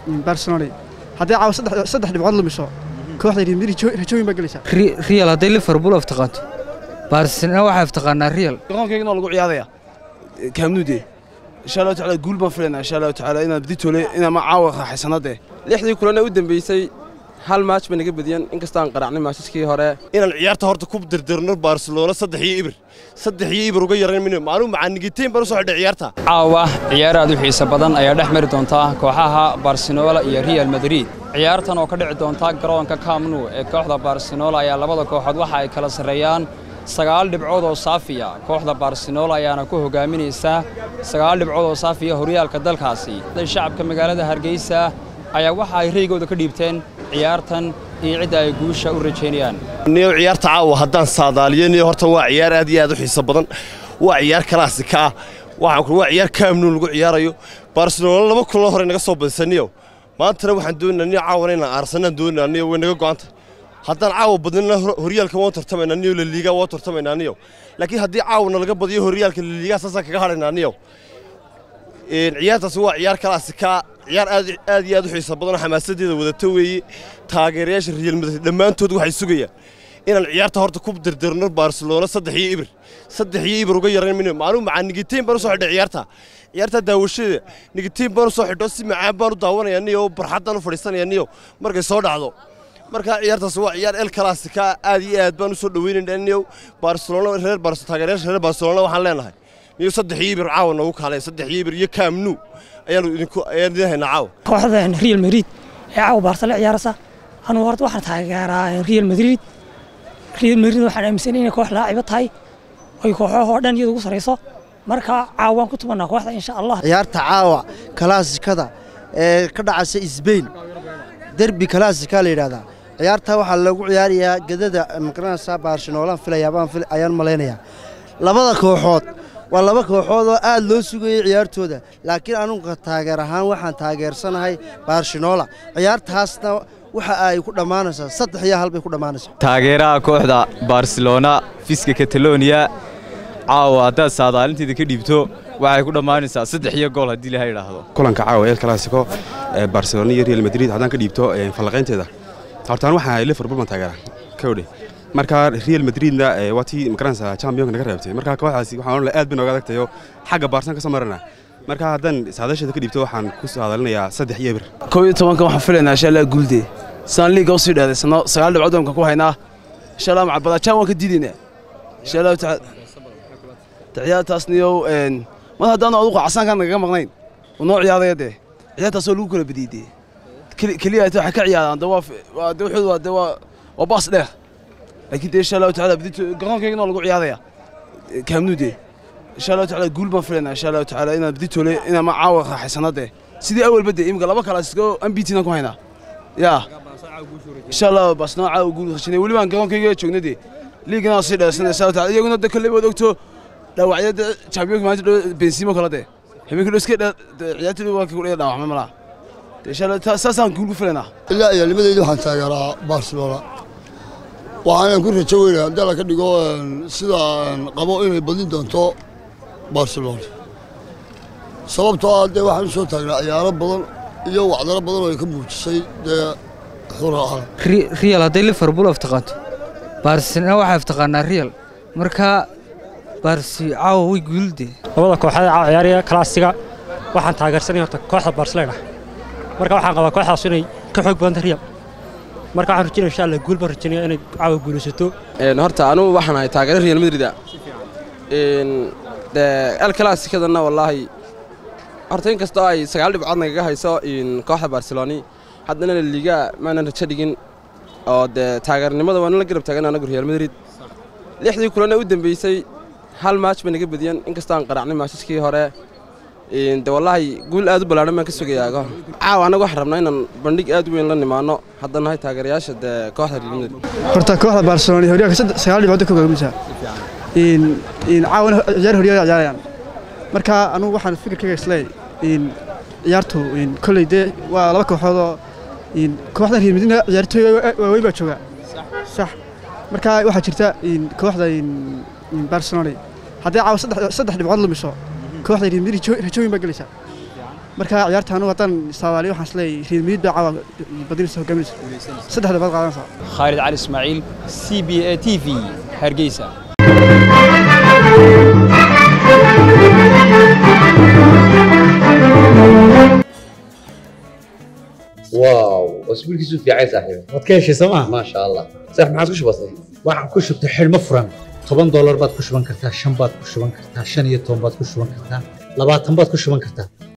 barcelona haddii caawa saddex saddex dhibcood lumiso kooxda real madrid jo- rajooyin baa gelaysaa real hadday liverpool aftaqaanto barcelona waxay aftaqaanaa real garoonkaygana waa lagu ciyaaraya kaamnuude insha allahu tacaala guul baan filaynaa insha allahu tacaala inaan biditoole inaan ma caawa raaxaysanade lixdii kulana u dambeysay hal maach bay naga badiyeen inkastaan qaracnay maashaskii hore inaan ciyaarta horta ku dirdirno barcelona saddex iyo ibir saddex iyo ibir uga yaran min maaluu macaanigiteen baan u soo xidhay ciyaarta caawa ciyaar aad u xiiso badan ayaa dhex mari doonta kooxaha barcelona iyo real madrid ciyaartan oo ka dhici doonta garoonka camp nou ee kooxda barcelona ayaa labada kooxood waxa ay kala sarreeyaan sagaal dhibcood oo saafiya kooxda barcelona ayaana ku hogaaminaysa sagaal dhibcood oo saafiya horyaalka dalkaasi shacabka magaalada hargeysa ayaa waxa ay reygooda ka dhiibteen ciyaartan iyo cidda ay guusha u rajaynayaan niyo ciyaarta caawa haddaan saadaaliyo niyo horta waa ciyaar aad iyo aad u xiiso badan waa ciyaar kalaasika ah waxaan ku waa ciyaar kaamnu lagu ciyaarayo barcelona laba kulan hore naga soo badisaniyo maantana waxaan doonaynaa niyo caawana inaan aarsanaan doonaynaa niyo way naga go'anta haddaan caawa badnina horyaalka waan tartamaynaa niyo laliiga waan tartamaynaa niyo laakiin haddii caawana laga badiyo horyaalka laliiga saasaan kaga hadhaynaa niyo ciyaartaasi waa ciyaar kalaasika ciyaar aad aad iyo aad u xiiso badan oo xamaasadeeda wadata weeye taageerayaasha real madrid dhammaantood waxay sugayaan inaan ciyaarta horta ku dirdirno barcelona saddex iyo ibir saddex iyo ibir uga yaran min maaluu macaa nigitiin baan u soo xidhay ciyaarta ciyaarta daawashada nigitiin baan u soo xidho si macaan baan u daawanaya niyo barxaddaan u fadhiisanaya niyo markay soo dhacdo marka ciyaartaas waa ciyaar el kalaasika aad iyo aad baan u soo dhaweynaynaa niyo barcelona reer barcelona taageerayaasha reer barcelona waxaan leenahay niyo saddex iyo ibir caawa noogu kaalay saddex iyo ibir iyo kaamnu ayaanu idinku ayaan idin haynaa caawa kooxda real madrid ee caawa barsale ciyaaraysa anugu horta waxaan taageeraa real madrid real madrid waxaan aaminsanay inay koox laacibo tahay oy kooxahoo dhan iyada ugu sarayso marka caawa waan ku tumanaa kooxda insha allah ciyaarta caawa kalaasikada ee ka dhacaysa sbain derbi kalaasika la yidhahdaa ciyaarta waxaa lagu ciyaarayaa gedada maqranaysa barcelona filayaabaan ayaan malaynayaa labada kooxood waa laba kooxood oo aad loo sugayay ciyaartooda laakiin anuga taageer ahaan waxaan taageersanahay barcelona ciyaartaasna waxa ay ku dhammaanaysaa saddex iyo hal bay ku dhammaanaysaa taageeraha kooxda barcelona fiska catalonia caawa haddaad saadaalinteeda ka dhiibto waxay ku dhammaanaysaa saddex iyo gool haddii laha idhaahdo kulanka caawa el clasico ee barcelona iyo real madrid haddaan ka dhiibto fallaqaynteeda hortaan waxaa ahay liverpool baan taageera kowdhe marka real madridna waa tii magaranaysa championka naga reebtay marka kooxdaasi waxaan odhan aad bay nooga adagtayo xagga baarsan ka soo marana marka haddaan saadaasheeda ka dhiibto waxaan ku saadaalinayaa saddex iyo bir kow iyo tobanka waxaan filaynaa insha allah guulde saan liiga usii dheedaysano sagaal dhibcood waan ku haynaa insha allah macabadajaan waan ka diidaynaa insha allahu tacaala ciyaartaasniyow mar haddaanu adugu casaankaan nagaga maqnayn oo noo ciyaadaya dee ciyaartaasoo lagu kala badiyey dee keliya waxay ka ciyaaraan de waa de wuxuu waa de waa waa baas dheer laakiin dee insha allahu tacaala badito garoonkaygana waa lagu ciyaaraya kaamnuude insha allahu tacaala guul baan filaynaa insha allahu tacaala inaan baditoole inaan ma caawa raaxaysana dee sidii awalba dee imika laba kalaasiko ambitina ku haynaa yaa insha allah baasnaa caawa guul rashinay weli baan garoonkayga joogna dee liigana waa sii dheersana insha allahu tacaala iyaguna de kolley waad ogto dhaawacyada championka maanta dhow benzimo kala dee habeenka dhow iska ciyaartooda waa ku dhiga dhaawacmay malaha insha allah saasaan guul ku filaynaa ilaa iyo limadeyda waxaan taageeraa barcelona waxaana ku rajo weynaya haddii la ka dhigo sida qabo inay badin doonto barcelona sababtoo ah dee waxaan u soo taagnaa ciyaaro badan iyo wacdaro badan oo ay ka muujisay dee xuraha real hadday liverpool aftaqaanto barcelona waxay aftaqaanaa real marka barsi caawa way guulde labada kooxood caawa ciyaaraya kalaasiga waxaan taageersanaya horta kooxda barcelona marka waxaan qabaa kooxdaas inay ka xoog badanta real marka waxaan rajinaya insha allah guul baan rajaynaya inay caawa guulaysato horta anugu waxaan ahay taageero real madrid ah el classicadana wallaahi horta inkastoo ay sagaal dhibcood nagaga hayso kooxda barceloni haddana liga maanan rajo dhigin oo dee taageernimada waana la garab taagan anagu real madrid lixdii kulana u dambeysay hal maach bay naga badiyeen inkastoo aan qaracnay maashaskii hore de wallaahi guul aad u ballaaran baan ka sugayaa caawa annaga waxaan rabnaa inaan bandhig aad u weyn la nimaano haddana nahay taageerayaasha dee kooxda real madrid horta kooxda barcelona horyaalka sagaal dhibcood ka hogaaminaysaa caawana ciyaar horyaal ciyaarayaan marka anugu waxaan fikirkayga isleey ciyaartu kolley dee waa laba kooxood oo kooxdan real madrid ciyaartooy waaweyn baa jooga sax marka waxaa jirta kooxda barcelona haddii caawa saddex dhibcood lumiso kooxda real madrid rajooyin baa gelaysaa marka ciyaarta anu haddaan soomaaliya waxaan isleeyahay real madrid baa caawa badinaysa hogaaminaysa saddexda baad qaadanaysaa khaalid cali ismaaciil c b a t v hargeysa واو اسبوعك في عايز صاحبي waad ka heshay sooma ما شاء الله صح ما عاد كش بسيط waxaan ku shubtay xidhmo furan toban doolar baad ku shuban kartaa shan baad ku shuban kartaa shan iyo toban baad ku shuban kartaa labaatan baad ku shuban kartaa